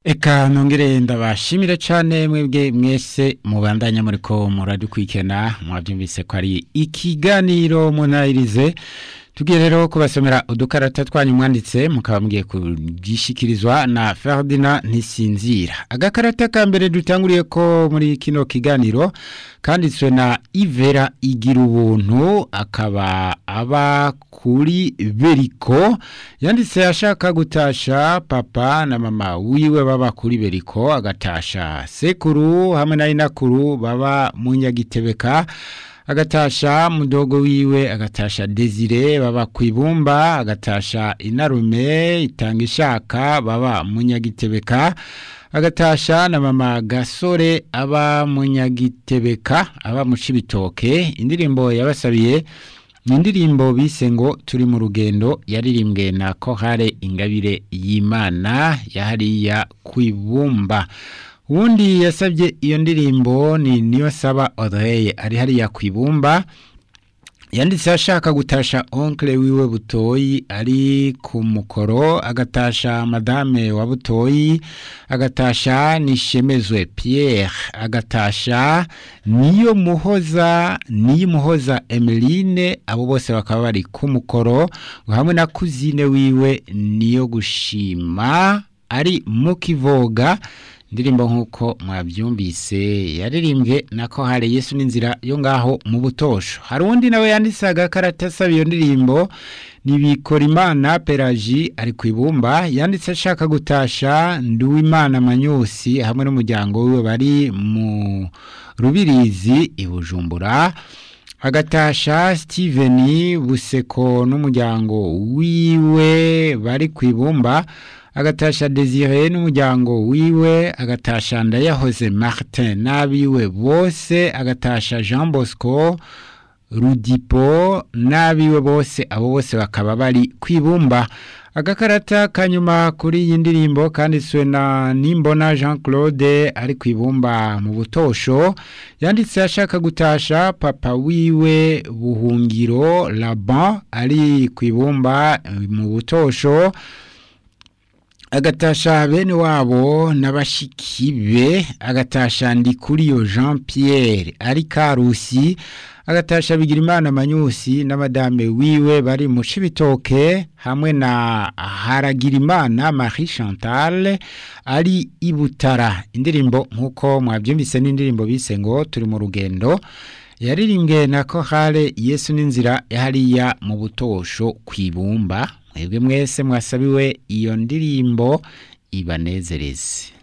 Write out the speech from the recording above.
Eka nongere ndabashimire cyane mwebwe mwese mubandanya muri ko muradukwikena mwabyumvise ko ari ikiganiro munayirize tugiye rero kubasomera udukarata twanyu mwanditse mukaba mugiye kugishikirizwa na Ferdinand Ntisinzira agakarata ka mbere dutanguriye ko muri kino kiganiro kanditswe na Ivera igira ubuntu akaba aba kuri Beriko yanditse ashaka gutasha papa na mama wiwe baba kuri Beriko agatasha sekuru hamwe na inakuru baba mu Nyagitebeka agatasha mudogo wiwe agatasha Desire baba kwibumba agatasha inarume itanga ishaka baba munyagitebeka agatasha na mama gasore aba munyagitebeka aba mucibitoke indirimbo yabasabiye indirimbo bise ngo turi mu rugendo yaririmbwe na kohare ingabire y'imana yahariya kwibumba Wundi yasabye iyo ndirimbo ni niyo saba Audrey ari hariya kwibumba yanditse ashaka gutasha oncle wiwe butoyi ari ku mukoro agatasha madame wa butoyi agatasha nishemezwe Pierre agatasha niyo muhoza niyo muhoza Emeline abo bose bakaba bari ku mukoro hamwe na kuzine wiwe niyo gushima ari mu kivoga indirimbo nk'uko mwabyumvise yaririmbwe nako hari yesu n'inzira yo ngaho mu butosho hari undi nawe yanditse agakarata asaba iyo ndirimbo Nibikorimana peraji ari ku ibumba yanditse ashaka gutasha nduwimana manyusi hamwe n'umuryango wiwe bari mu rubirizi i bujumbura agatasha Steven buseko n'umuryango wiwe bari ku ibumba agatasha Desire n'umuryango wiwe agatasha ndayahoze Martin n'abiwe bose agatasha Jean Bosco Rudipo n'abiwe bose abo bose bakaba bari kwibumba agakarata kanyuma kuri iyi ndirimbo kanditswe na Nimbona Jean Claude ari kwibumba mu butosho yanditse ashaka gutasha papa wiwe buhungiro Laban ari kwibumba mu butosho agatasha bene wabo n'abashikibe agatasha ndi kuri yo Jean Pierre ari karusi agatasha Bigirimana Manyusi na madame wiwe bari mu cibitoke hamwe na Haragirimana Marie Chantal ari ibutara indirimbo nkuko mwabyumvise n'indirimbo bise ngo turi mu rugendo yaririmbwe na Kohale Yesu n'inzira yahariya mu butosho kwibumba mwebwe mwese mwasabiwe iyo ndirimbo ibanezereze